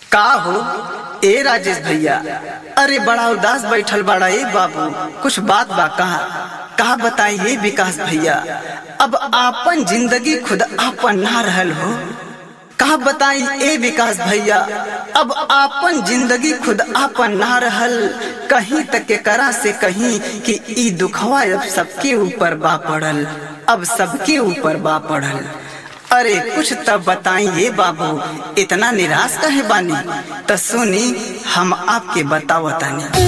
का हो ए राजेश भैया अरे बड़ा उदास बैठल बड़ा ए बाबू कुछ बात बा कहा कहा बताइए विकास भैया अब आपन जिंदगी खुद आपन ना रहल हो कहा बताई ए विकास भैया अब आपन जिंदगी खुद आपन ना रहल कहीं तक के करा से कहीं कि ई दुखवा अब सबके ऊपर बा पड़ल अब सबके ऊपर बा पड़ल अरे कुछ तब बताइए बाबू इतना निराश कहे बानी त सुनी हम आपके बतावतानी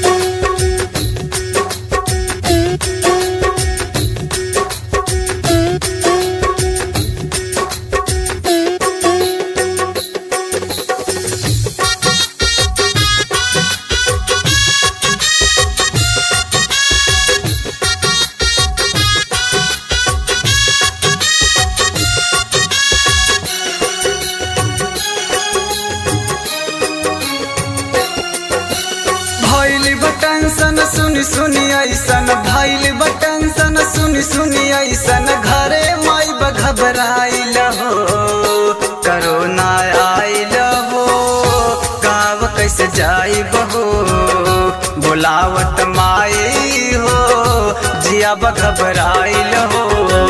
भैल बटन सुनी सुनी ऐसन भैल बटन सुनी सुनी ऐसन घरे माई घबराइल हो करोना आइल हो गाँव कैसे जाई बहो बुलावत माई हो जिया घबराइल हो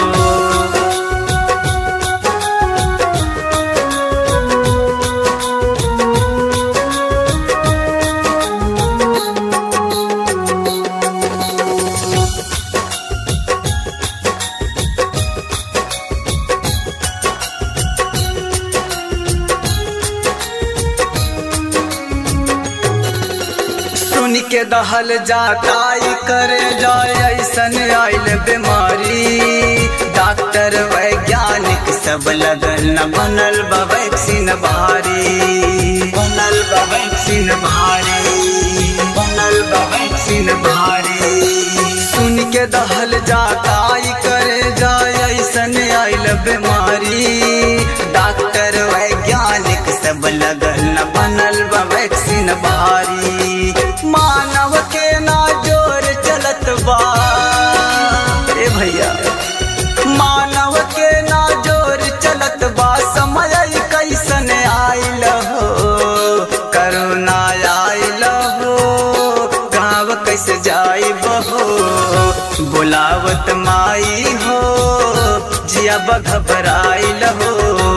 सुन के दहल जाताई करे जाए ऐसन आइल बीमारी डॉक्टर वैज्ञानिक सब लगन न बनल बा वैक्सीन भारी बनल बा वैक्सीन भारी बनल बा वैक्सीन भारी सुन के दहल जाताई करे जाए ऐसन आइल बीमारी डॉक्टर वैज्ञानिक सब लगन न बनल बा वैक्सीन भारी मानव के ना जोर चलत बा ए भैया मानव के ना जोर चलत बा समय कैसन आइल हो करुणा आइल हो गाँव कैसे जाई बहो बुलावत माई हो जिया घबराइल हो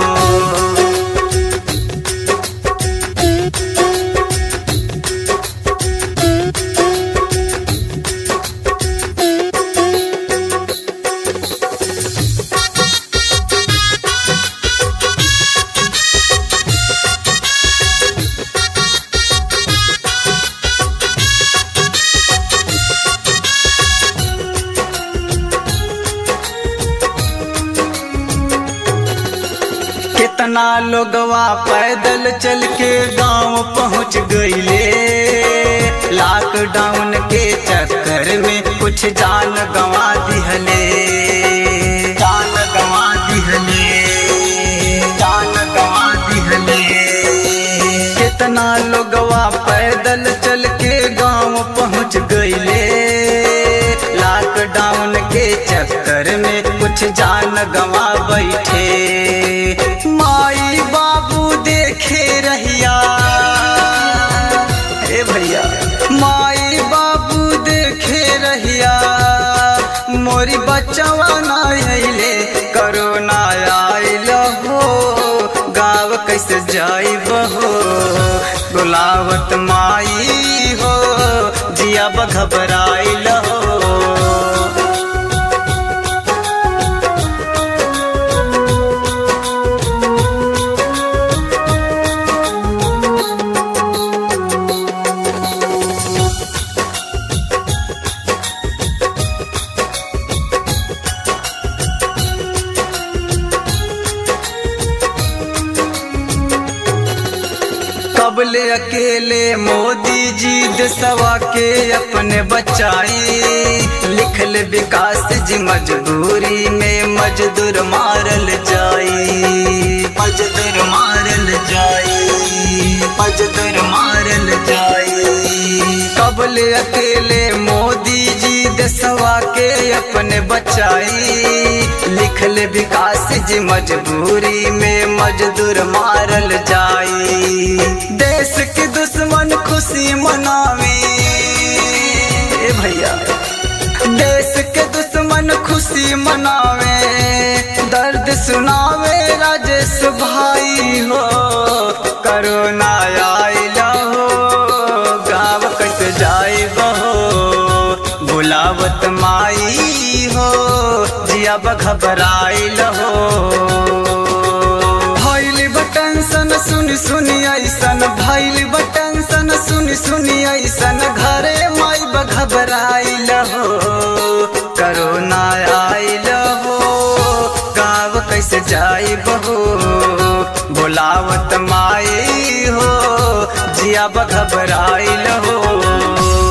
कितना लोगवा पैदल चल के गांव पहुंच गईले लॉकडाउन के चक्कर में कुछ जान गंवा दिहले जान गंवा दिहले जान गंवा दिहले कितना लोगवा पैदल चल के गांव पहुंच गईले लॉकडाउन के चक्कर में कुछ जान गंवा बैठे माई बाबू देखे रहिया ए भैया माई बाबू देखे रहिया मोरी बच्चवा ना अइले करोना आइल हो गाँव कैसे जाई बहो बुलावत माई हो जिया घबराइल हो कबले अकेले मोदी जी देशवा के अपने बचाई लिखल विकास जी मजबूरी में मजदूर मारल जाई मजदूर मारल जाई मजदूर मारल जाई कबले अकेले मोदी जी देशवा के अपने बचाई लिखल विकास जी मजबूरी में मजदूर मारल जाई देश के दुश्मन खुशी मनावे ए भैया देश के दुश्मन खुशी मनावे दर्द सुनावे राजेश भाई हो करोना आइल हो गाँव कट जाए बहो बुलावत माई हो जिया घबराइल हो भैल बटन सन सुन सुनी ऐसन भैल बटन सन सुन सुनी ऐसन घरे माई घबराइल हो करोना आइल हो गाँव कैसे जाई बहो बोलावत माई हो जिया घबराइल हो